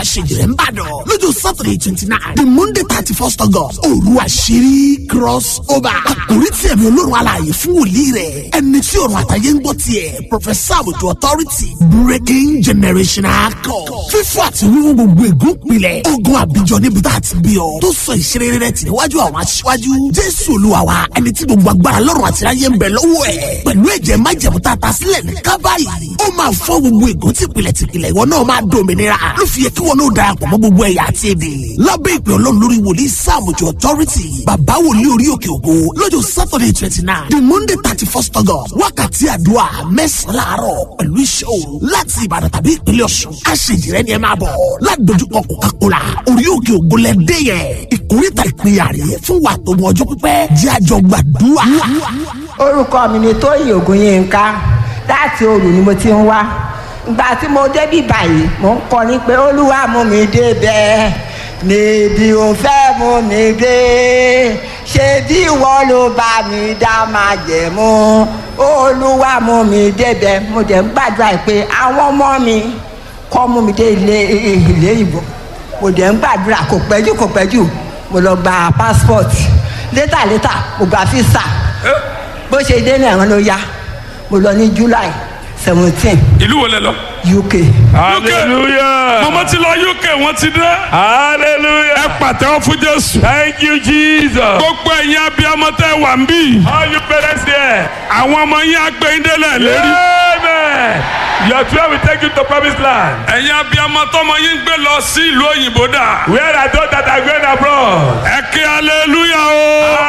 àṣejìrẹ́ ń bàdàn lọ́jọ́ saturday twenty nine the monday thirty first august òru àṣírí cross over àkórí tí ẹ̀mí olórun alààyè fún wòlíì rẹ̀ ẹni tí ọ̀run àtàyè ń gbọ́ tiẹ̀ professor àbùtù authority breaking generational code fífọ́ àti wíwú gbogbo ègún pilẹ̀ ogun àbíjọ níbi tá a ti bí ọ tó sọ ìṣeré rẹ̀ tì níwájú àwọn aṣíwájú jésù olúwa wa ẹni tí gbogbo agbára lọ́rùn àti ayé ń bẹ lọ́wọ́ ẹ̀ pẹ̀lú ẹ̀jẹ̀ májẹ̀mú tá a ta sílẹ̀ ní kábàárì ó máa fọ́ gbogbo ègún tìpìlẹ̀ tìpìlẹ̀ ìwọ náà máa dòmìnira ló fi yẹ kí wọn náà darapọ̀ mọ́ gbogbo ẹ̀yà àti èdè lábẹ́ ìpè ọlọ́run lórí wòlíì sáàmùjọ authority bàbá wòlíì orí òkè ògo lọ́jọ́ saturday twenty nine the monday thirty first august wákàtí àdúrà mẹ́sàn-án láàárọ̀ pẹ̀lú iṣẹ́ òru láti ìbàdàn tàbí ìpínlẹ̀ ọ̀ṣun aṣèjìrẹ́ ni ẹ máa bọ̀ ládojúkọ coca-cola orí òkè ògo lẹ dé yẹn ìkórìtà ìpínyà rè fún wa tó mọ ọjọ́ pípẹ́ jẹ́ àjọ gbàdúrà. orúkọ mi ni tóyìn ògùnyínká láti òru ni mo ti ń wá ìgbà tí mo débí báyìí mo ń kọrin pé olúwa mú mi débẹ̀ níbi ò fẹ́ mú mi dé ṣé bí ìwọ ló bá mi dá máa jẹ̀ mú olúwa mú mi débẹ̀ mo dẹ̀ ń gbàdúrà pé àwọn ọmọ mi kọ́ mú mi dé ilé ilé ìbò mo dẹ̀ ń gbàdúrà kò pẹ́jù kò pẹ́jù mo lọ gba passport létà létà mo gba visa bó ṣe dé ní ẹ̀rọ ló yá mo lọ ní july seventeen ìlú wo lẹ lọ. uk hallelujah mama ti lọ uk wọn ti dé. hallelujah ẹ pàtẹ́wọ́ fún jésù. thank you jesus gbogbo ẹ̀yin abiyamọ tẹ́ wà ń bí. all you parents there àwọn ọmọ yín agbẹ́yìndélẹ̀ lérí. amen your twelve will take you to promised land ẹ̀yin abiyamọ tọmọ yín gbé lọ sí ìlú òyìnbó dà. where are those that are going abroad ẹ kí hallelujah o.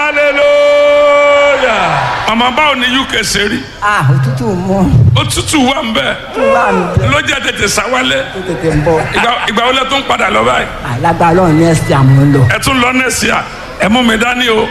hallelujah màmá báwo ni uk ṣe rí. ah òtútù mú òtútù wà ń bẹ̀. tó wà mí bẹ ló jẹ́ tètè sáwálẹ̀. tó tètè ń bọ ìgbà ìgbà wo lẹ tún padà lọ báyìí. alágbára ọ̀hún ní ẹ̀sìn àmú lọ. ẹ tún lọ nẹ́ẹ̀sì à ẹ mú mi dání o.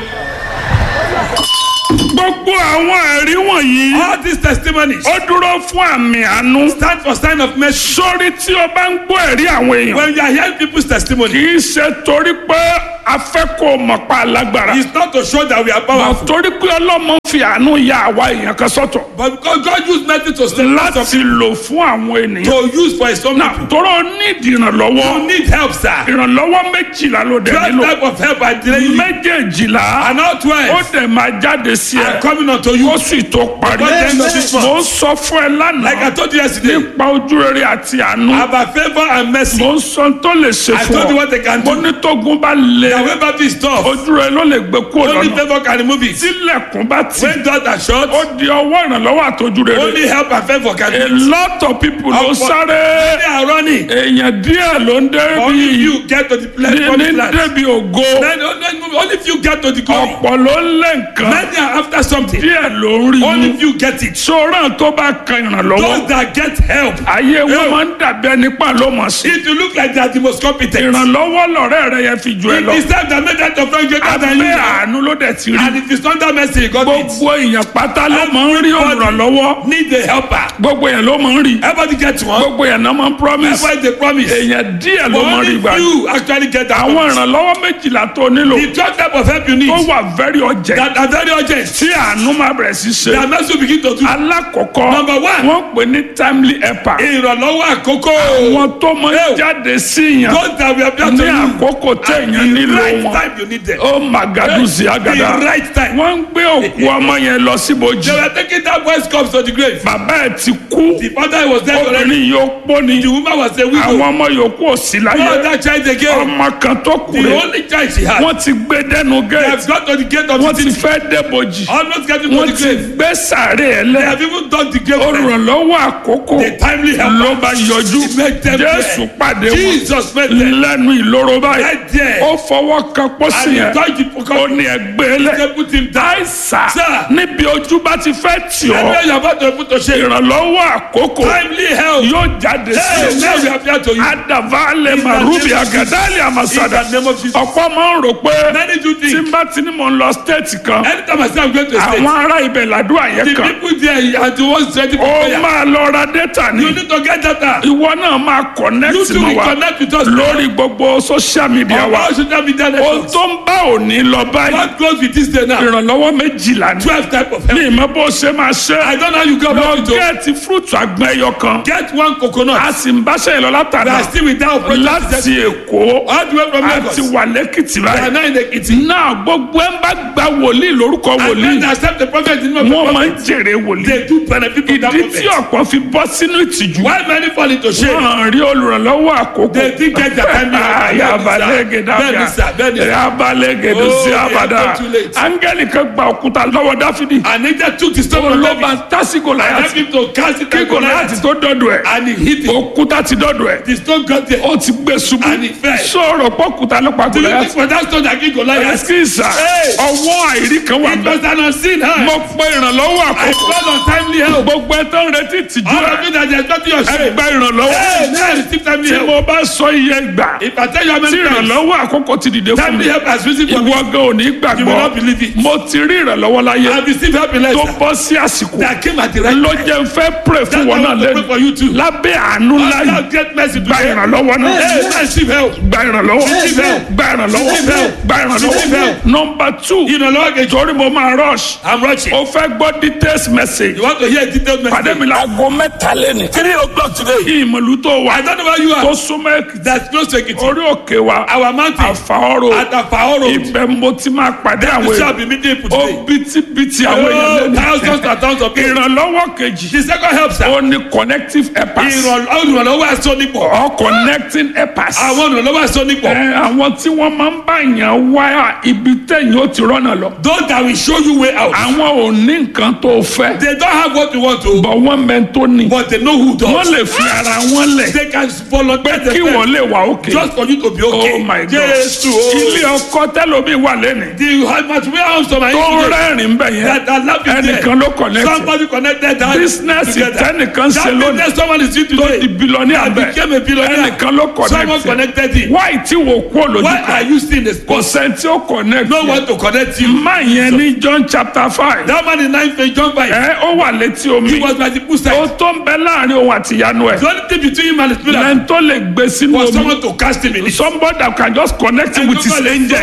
gbogbo àwọn ẹ̀rí wọ̀nyí. all these testimonies ó dúró fún àmì àánú. stand for sign of mercy sórí tí o bá ń gbọ́ ẹ̀rí àwọn èèyàn. when you are hearing people's testimony kì í ṣe torí pé a fẹ́ kó o mọ̀ pa alágbára. it's not to show that we are Mà powerful torí pé ọlọ́mọ fi àánú ya àwa èèyàn kan sọ́tọ̀. but because God use mercy to stand up láti lò fún àwọn ènìyàn. to use for his own náà people tọrọ nídìí you ìrànlọ́wọ́. need help sir ìrànlọ́wọ́ méjìlá ló dẹ̀ twelve nílò. type of help I delay you méjèèjìlá and now ó twelve dẹ̀ máa jáde sí are ẹ. coming unto you ó sì tó parí. Before the end of this month. mo ń sọ fún ẹ like I lánàá told you yesterday nípa ojú rere àti àánú. about favour and mercy mo ń sọ tó lè ṣe I fún told you ọ. what they can mo do ní tógun bá lé the way back is tough ojú rẹ ló lè gbé kúrò only lọ́nà. favour can remove it tílẹ̀kùn bá ti when doors are shut ó di ọwọ́ ìrànlọ́wọ́ àtọ́jú rere. only help and favour can a do it lot of people ló Ọ̀pọ̀- sáré. they are running èèyàn díẹ̀ ló ń only débi few get to the place ní promised ní land débi ògo. then only only few get to the glory ọ̀pọ̀ ló ń lé nǹkan. many are after something díẹ̀ ló ń rí only mú. few get it sọ̀rọ̀ tó bá kan ìrànlọ́wọ́. those that get help ayé wọn Help. máa ń dàbí ẹni pa ló mọ̀ sí. if you look like they are the most competent ìrànlọ́wọ́ lọ̀rẹ́ rẹ yẹn fi jù ẹ it lọ. is time that make that your friend greater than you abẹ́ are àánú ló dẹ̀ ti rí. and it is under mercy God it gbogbo èèyàn pátá ló máa ń rí ìrànlọ́wọ́. need a helper gbogbo èèyàn ló máa ń rí. everybody get one gbogbo èèyàn náà máa ń promise. everybody dey promise èèyàn díẹ̀ ló but máa ń rí only gbà. few actually get that àwọn promise ìrànlọ́wọ́ méjìlá tó nílò the twelve type of help you need tó wà very urgent that are very urgent tí àánú máa bẹ̀rẹ̀ sí ṣe. that mercy will begin to do alákọ̀ọ́kọ́ Number one. wọ́n pè ní timely helper. ìrànlọ́wọ́ àkókò àwọn tó máa ń Hey. jáde sí yàn those that we appear to ní you àkókò at téèyàn the nílò right wọn. time you need them ó màgàdù sí àgàdà. the right time wọ́n ń gbé òkú ọmọ yẹn lọ síbojì. they were taking that boy's cups to the grave bàbá ẹ̀ ti kú. the father was dead already obìnrin yóò pọ́ ni. the woman was a widow àwọn ọmọ yòókù ò sí no láyé. other child again ọmọ kan tó kù the rẹ̀. only child she had wọ́n ti gbé dẹ́nu they gẹ́ẹ̀tì. have got to the gate of wọ́n the ti city fẹ́ débojì. almost getting to wọ́n the ti grave gbé sàárè ẹ̀ they lẹ́. have even done the grave already olùrànlọ́wọ́ àkókò the timely help ló bá yọjú He made them jésù there. pàdé wọn Jesus met them lẹ́nu ìloro báyìí right there ó fọwọ́ kan pósí and he yẹn touched the ó pocket ní ẹgbẹ́ lẹ̀ they put him down àìsà Sir. níbi ojú bá ti fẹ́ tì ọ́ everywhere you are about to put to shame ìrànlọ́wọ́ àkókò timely help yóò jáde hey sí now we ọ appear to you adavale In the marubi name of agadali in amasada the name of Jesus ọ̀pọ̀ máa ń rò pé Many do tí think. n bá ti ní mò ń lọ stéètì kan Anytime I say I'm going to a state, àwọn ará ibẹ̀ làdúrà yẹn the kan people there are the ones ready for ó prayer. máa lọ ra dẹ́tà ní You need to get data. ìwọ náà máa You connect too mọ́ will wa connect with us. lórí gbogbo social media On wa all social media ohun networks. tó ń bá òní lọ báyìí What goes with this day now? ìrànlọ́wọ́ méjìlá ní Twelve type of help. ní ìmọ̀ bó ṣe máa ṣe I don't know how you go lọ about it. o. gẹ́ẹ̀tì fúrúùtù àgbọn ẹyọ kan Get one coconut. a sì ń báṣẹ́ ìlọ We látàná are still without project. láti èkó All the way from Lagos. àti wà lẹ́kìtì We are báyìí now in Ekiti. náà gbogbo ẹ̀ ń bá gba wòlíì lórúkọ And wòlíì when they accept the prophet in the name of wọ́n the máa ń prophet, jèrè wòlíì they do benefit from that ìdí tí prophet. ọ̀pọ̀ fi bọ́ sínú ìtìjú Why many fall into shame? wọ́n rí olùrànlọ́wọ́ àkókò They think get their time yabalẹ́gẹ̀dá Bẹ́ẹ̀ni sà, bẹ́ẹ̀ni sà. yabalẹ́gẹ̀dá Oh, sí they abada are too late. áńgẹ́lì kan gba òkúta lọ́wọ́ dáfídì And he just took the stone from olóba David tásìkò and helped láyàtì him to cast it kí at gòláyàtì Goliath. tó dọ́dọ̀ ẹ̀ And he hit it. òkúta ti dọ́dọ̀ ẹ̀ The stone got there. ó ti gbé ṣubú And he fell. sọ̀rọ̀ pọ́kúta ló pa Do you think gòláyàtì for that stone that killed Goliath? ẹ̀sìkìsà Hey! ọwọ́ àìrí kan wà It bẹ́ẹ̀ was an unseen hand. mo pe ìrànlọ́wọ́ I àkókò called on timely help. gbogbo ẹ̀ tó ń retí ìtìjú All of ẹ̀ you that are expecting your ẹ shame. gba ìrànlọ́wọ́ Hey, now I receive timely tí help. mo bá sọ iye gbà If I tell you how tí many times ìrànlọ́wọ́ àkókò ti dìde fún mi timely help has risen for me, ìwọ gan ò ní you will gbàgbọ́ not believe it. mo ti rí ìrànlọ́wọ́ láyé I have received help in tó life bọ́ sí àsìkò that came at the right ló time. jẹ́ n fẹ́ pray fún That's wọn why I náà want to pray for lẹ́nu you too. lábẹ́ àánú láyé Allah get mercy gba today. ìrànlọ́wọ́ náà Hey, man, receive help. gba ìrànlọ́wọ́ Receive help. gba ìrànlọ́wọ́ Receive help. gba ìrànlọ́wọ́ Receive help. nọmba two Ìrànlọ́wọ́ kejì. torí mo máa rush I'm rushing. o fẹ́ gbọ́ details message You want to hear a detailed message? pàdé mi láago mẹ́ta lẹ́nu Three o'clock today. ìmọ̀lú tó wà I don't know where you tó are. súnmọ́ èkìtì That's close to Ekiti. orí òkè wa Our mountain. àfàọ́rò At Afaoro. ibẹ̀ mo ti máa pàdé àwọn We shall èèyàn be meeting people ó today. bítíbitì àwọn èèyàn Oh, lẹ́nu thousands and thousands of people. ìrànlọ́wọ́ kejì The second help, sir. ó ní connective helpers Ìrànlọ́wọ́ olùrànlọ́wọ́ aṣọ nípò. or connecting helpers Àwọn olùrànlọ́wọ́ aṣọ nípò. Ẹ, àwọn tí wọ́n máa ń bá yàn wá ibi tẹ̀yìn ó ti rọ́nà lọ Those that will show you way out. àwọn ò ní nǹkan tó fẹ́ They don't have what you want to, bọ̀ wọ́n mẹ́ tó ní but they know who does. wọ́n lè fi ara wọn lẹ̀ They can volunteer kí wọ́n themselves lè wà òkè just for you to be okay. oh my god Jésù o. ilé ọkọ tẹlomi wà lẹ́nu The material house of my tó engineer rẹ́rìn bẹ̀ yẹn that are laughing ẹnìkan ló there. connect Somebody connected that business together. tẹnìkan ṣe That lónìí business someone is doing tó di today. bilọ́ní That abẹ became a billionaire. ẹnìkan ló Someone connect connected it. why tí wò kú olójú Why are kan you still in the kò spot? sẹ́ni tí ó connect No one to connect you. má yẹn ní John chapter five That man in nine face John five. ẹ ó wà létí He omi was like the ó poolside. tó ń bẹ láàrin òun àti ìyanu ẹ The only thing between him and the spirit lẹ́yìn tó lè gbé sínú was omi someone to cast him in it. somebody that can just connect him with his angel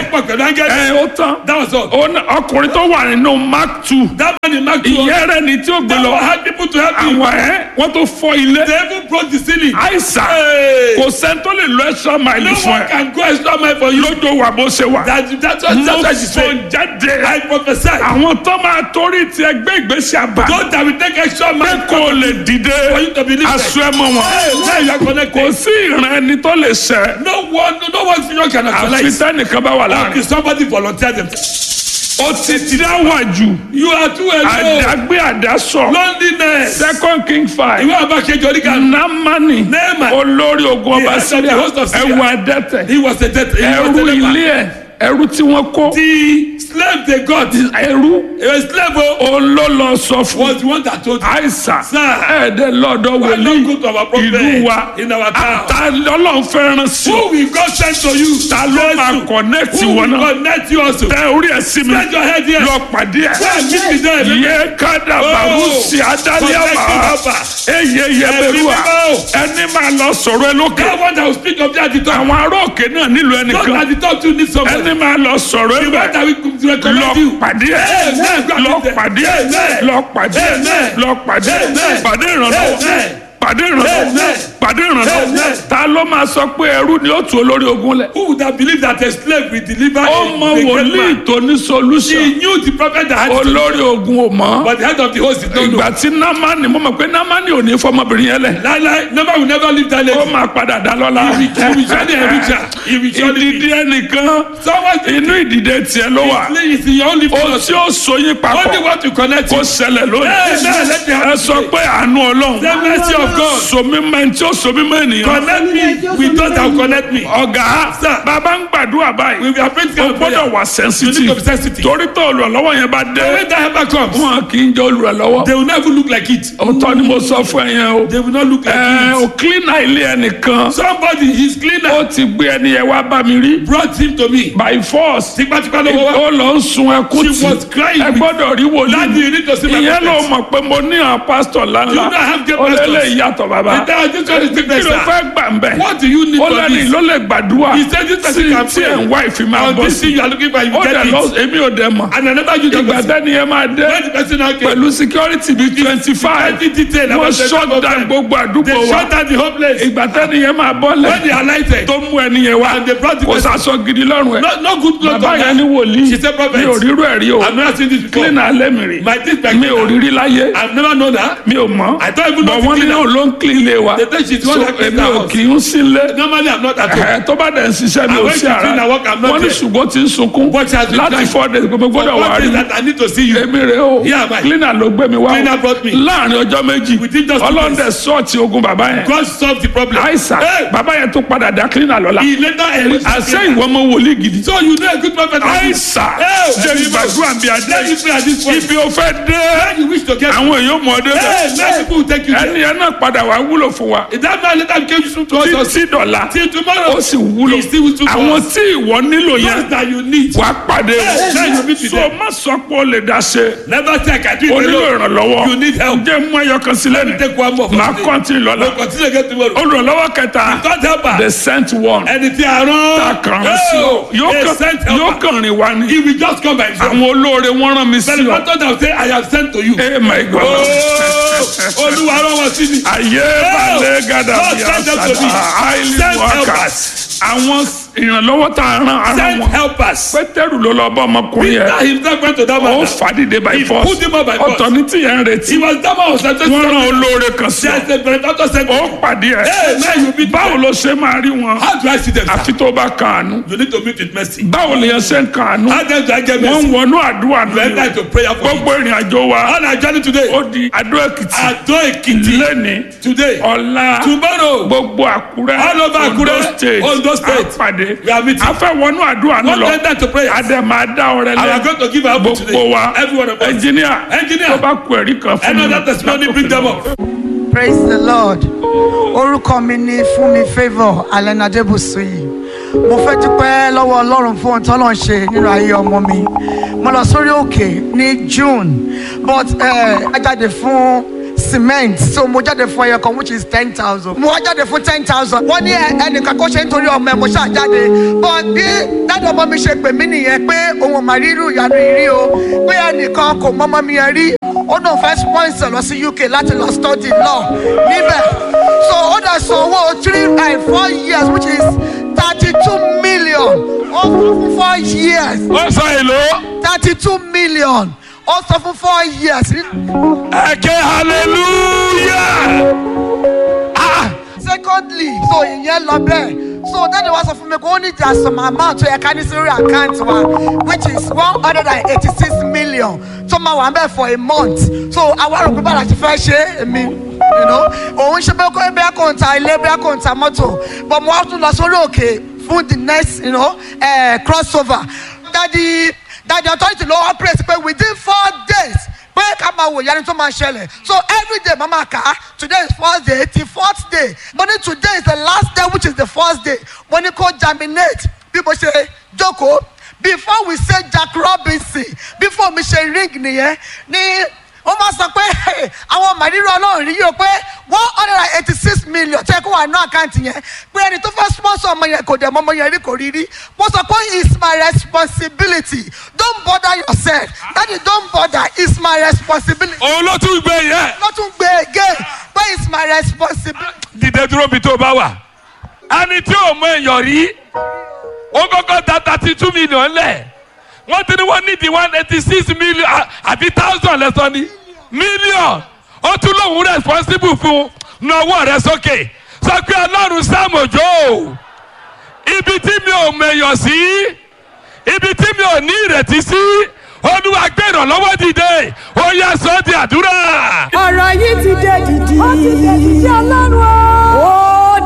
ẹ ó tán That was all. Ó ní- ọkùnrin tó wà nínú mark two That man in Mark 2. ìyẹn rẹ ni tí ó gbé They lọ had people to help him. àwọn ẹ wọ́n tó fọ́ ilé They even broke the ceiling. àìsàn Hey. kò sẹ́ni tó lè lọ extra mile No fún one ẹ can go extra mile for you. lójó wà bó ṣe wà That, that's what, mo that's what she sọ said. jáde I prophesy. àwọn tó máa torí ti ẹgbẹ́ ìgbésí àbá Those that will take extra pé mile kò lè dìde for you to believe aṣọ ẹ mọ Hey, wọn now you are kò connected. sí ìran ẹni tó lè ṣẹ No one, no one future can àfi actualize. tẹnìkan bá wà Until láàrin somebody volunteer themselves. ó ti dáwà jù You are too alone. àdágbé àdásọ Loneliness. second king five Ìwé àbákejì oríkà. namani Naaman. olórí ogun The ọba head of the síríà host of Syria. ẹwà adẹ́tẹ̀ He was a death. He was a ẹrú leper. ilé ẹ ẹrú tí wọ́n kó The slave they got. ẹrú A slave oh, òun ló lọ sọ fún was the one that told him. àìsàn Sir. ẹ̀ẹ́dẹ̀ lọ́dọ̀ Why wòlíì not go to our prophet ìlú wa in our town? ta ọlọ́run fẹ́ràn sí Who will God send to you? ta ló máa Jesus. connect Who wọn will náà connect you also? tẹ orí ẹ sí mi Spread your head here. lọ pàdé ẹ Go and meet with them. yẹ kádà Oh. bàrúsì adálẹ́ Connect àmà with Abba. eye yẹbẹrúà Ẹ̀mí ẹni máa lọ sọ̀rọ̀ ẹ lókè That one that will speak of that at the top. àwọn ará òkè náà nílò Those ẹnìkan at the top too need somebody. ẹni máa lọ sọ̀rọ̀ ẹ The one bẹ̀ that will recommend lọ you. pàdé ẹ Amen. Go and lọ meet them. pàdé ẹ Amen. lọ pàdé ẹ Amen. lọ pàdé ẹ Amen. pàdé ìrànlọ́wọ́ Amen. pàdé ìrànlọ́wọ́ Amen. pàdé ìrànlọ́wọ́ Amen. ta ló máa sọ pé ẹrú ni ó tu olórí ogun lẹ̀ Who would have believed that a slave will deliver ó a, mọ a great wòlíì man? tó ní solution He knew the prophet that had to olórí ogun ò mọ̀ but the head of the host did not know. ìgbà tí námánì mo mọ̀ pé námánì ò ní fọmọbìnrin yẹn lẹ̀ Láíláí, never will never leave that lady. ó máa padà dá lọ́la He will surely enrich her. He will surely ìdìdí ẹnìkan Someone inú ìdìdẹ tiẹ̀ ló wà is in your only ohun tí ó so yín Only papọ̀ want to connect kó you. ṣẹlẹ̀ lónìí Amen. Let me ẹ have sọ pé àánú ọlọ́run The mercy of God. somi mẹ́ni tí ó so mi mọ́ ènìyàn. Connect me with those that will connect me. ọ̀gá bàbá ń gbàdúrà báyìí. We are praying o gbọ́dọ̀ wà You sensitive. need to be sensitive. torí tó olùrànlọ́wọ́ yẹn bá dé. When that helper comes, wọn kì í jẹ́ olùrànlọ́wọ́. they will not even look like it. òótọ́ ni mo sọ fún ẹ yẹn o. They will not look like ẹ o it. cleaner ilé ẹnìkan. Somebody, his cleaner, ó ti gbé ẹni yẹn wá bá mi rí. brought him to me. by force. Tipátipá ló wọ́wọ́. ó lọ ń sun ẹkún She was crying. ẹ gbọ́dọ̀ rí Daddy, you wòlíì. need to see my ìyẹn ló prophet. mọ̀ pé mo ní àwọn pásítọ̀ You don't ńláńlá. have great ó lélẹ̀ pastors. ìyàtọ̀ bàbá. And that this one is kí different, ló sir. fẹ́ gbà ń bẹ̀. What do you need ó for lẹ́ni this? ló lè gbàdúrà. He said this person sí can tí ẹ̀ ń pray. wá ìfimá On bọ́ this thing sí. you are looking for, you ó get dẹ̀ lọ it. èmi ò dẹ̀ mọ̀. And another you just ìgbà tẹ́ni yẹn máa dé When the person now came, pẹ̀lú security bíi twenty five Security detail wọ́n about the shut time of down time. gbogbo àdúgbò they wa shut down the whole place. ìgbà tẹ́ni yẹn máa When bọ́lẹ̀ they alighted, tó mú ẹni yẹn wá And they brought the kò person. sàṣọ gidi lọ́rùn ẹ̀ no, no good clothes bàbá on yẹn ní her. wòlíì She said, "Prophet, mi ò rírú ẹ̀ rí o I've never seen this before. clean alẹ́ mi rí My teeth like mi ò rírí láyé I've never known her. mi ò mọ̀ I don't even know bọ̀ the wọ́n ní cleaner. ló ń clean ilé wa They say she's the one so that cleans èmi the ò house. kì í sílé Normally, I'm not at home. ẹ tó bá dẹ̀ ń ṣiṣẹ́ mi And ò when sí she ara clean her work, I'm not wọ́n ní there. ṣùgbọ́n ti ń sunkún But she has been láti crying. four days gbogbo For gbọ́dọ̀ wà what rí is that I need to see you? èmi rè o Yeah, bye. cleaner ló gbé mi wá Cleaner brought me. láàrin ọjọ́ méjì Within just two ọlọ́dẹ sọ́ọ̀tì ogun bàbá yẹn God solved the problem. àìsàn Hey, bàbá yẹn tó padà dá cleaner lọ́la he later enriched the àṣẹ cleaner. ìwọ ọmọ wòlíì gidi So you know a good prophet. like this. àìsàn Hey, jẹ́ ìgbàdúrà bí adé Let me pray at this point. ibi ò fẹ́ dé When you wish to get àwọn èèyàn mọ̀ ọ́ dé Hey, let people take you ẹni there. yẹn náà padà wá wúlò fún wa That man later became useful to us. títí dọ̀la Till tomorrow. ó sì wúlò He still useful to àwọn us. tí ìwọ nílò Those yẹn that you need. wàá pàdé Hey, now you meet with so them. má sọ pé o lè dá ṣe Never say I can do o it nílò alone. ìrànlọ́wọ́ You need help. jẹ́ mú ẹyọ kan sílẹ̀ ní Take one more. for máa today. kọ́ntínì lọ́la We'll continue again tomorrow. olùrànlọ́wọ́ kẹta God help her. the sent one Ẹni tí a rán. kàn án sí o yóò a kàn- sent yóò helper. kàn rìn wá ní He will just come by himself. àwọn olóore wọ́n rán mi sí Then the ọ pastor will say, I have sent to you. eh my god Oh, Olúwa rán wọn sí mi. ayé balẹ̀ gàdà God bí send them to àṣàdá me. highly Send workers helpers. àwọn ìrànlọ́wọ́ tá a rán ara Send wọn helpers. pétérù ló lọ bá ọmọkùnrin Peter yẹn himself went to that ó man. fàdídé by He force put him up by force. ọ̀tọ̀ ní tìyẹn ń retí He was that man was sent to wọ́n rán olóore kan sí ọ There's a benefactor sent ó pàdé ẹ Hey, man, you meet báwo ló ṣe máa rí wọn How do I see them? sir? àfi tó bá kan àánú You need to meet with mercy. báwo lèèyàn ṣe ń kan àánú How then do I get wọ́n ń mercy? wọnú àdúrà You enter nù into prayer for gbogbo ìrìn àjò wa On our journey today, ó di Adó Èkìtì Ado Ekiti, lẹ́ni today, ọ̀la tomorrow, gbogbo Àkúrẹ́ All over Àkúrẹ́, Ondo state Ondo state. àpàdé We are meeting. a fẹ́ wọnú àdúrà náà one lọ enter to prayer. adé máa dá ọrẹ I am lẹ going to give our book today. gbogbo wa Every one of us. ẹnjìníà Engineer. tó bá kú ẹ̀rí kan fún mi Another testimony, bring them up. praise the lord orúkọ mi ni fúnmi favour allen adébùsùyì mo fẹ́ dúpẹ́ lọ́wọ́ ọlọ́run fún ohun tọ́lọ́ ń ṣe nínú ayé ọmọ mi mo lọ sórí òkè ní june but ẹ jáde fún cement so mo jáde fún ẹyọ kan which is ten thousand mo wá jáde fún ten thousand wọ́n ní ẹ- ẹnìkan kó ṣe nítorí ọmọ ẹ mo ṣáà jáde but bí dáàdì ọmọ mi ṣe pè mí nìyẹn pé òun ò mà rí irú ìyanu yìí rí o pé ẹnìkan kò mọ́mọ́ mi yẹn rí ó náà fẹ́ sponsor lọ sí uk láti lọ study law níbẹ̀ so ó dẹ̀ san owó three and four years which is thirty two million ó san fún four years ó sọ èlò thirty two million ó san fún four years ẹ̀kẹ́ hallelujah ah secondly so ìyẹn lọ bẹ́ẹ̀ so dáàdi wa sọ fún mi pé ó ní ìjà some amount tó yẹ ká ní sórí àkáǹtì wa which is one hundred and eighty six million tó máa wà ń bẹ̀ for a month so àwa rò pé bàrà ti fẹ́ ṣe é èmi you know òun ṣe bẹ́ẹ̀ kó bẹ́ẹ̀ kó ń ta ilé bẹ́ẹ̀ kó ń ta mọ́tò but mo wá tún lọ sórí òkè fún the next you know, uh, crossover dáàdi dáàdi authority ló wá praise pé within four days pé ká máa wò yẹni tó máa ṣẹlẹ̀ so every day mama kà á today is first day till fourth day mo ní today is the last day which is the first day mo ní kó germinate bí mo ṣe jókòó before we say jack robinson before mi ṣe ring nìyẹn ní wọ́n máa sọ pé "Hey, àwọn màdìrú ọlọ́run rí yóò pé one hundred and eighty six million tó yẹ kó wà ní àkáǹtì yẹn pé ẹni tó fẹ́ sponsor ọmọ yẹn kò dẹ̀ mọ ọmọ yẹn rí kò rí rí mo sọ pé it's my responsibility don't bother yourself daddy don't bother it's my responsibility Òun ló tún gbé yẹn. ló tún gbé again pé it's my responsibility. Dìde dúró bí tó bá wà. Ẹni tí ò mọ èèyàn rí, ó kọ́kọ́ ta thirty two million lẹ̀. Wọ́n ti ní wọ́n ní di one eighty six million à- àbí thousand lẹ́sọ̀ ni. Million. Ó tún lóun responsible fún nawọ́ rẹ sókè. Sọ pé Ọlọ́run sàmójó. Ibi tí mi ò mẹ̀yàn sí. Ibi tí mi ò ní ìrètí sí. Olúwa gbé ìrànlọ́wọ́ dìde. Ó yẹ sọ́ di àdúrà. ọ̀rọ̀ yìí ti dé dìdì. ó ti dé dìdì ọlọ́run o.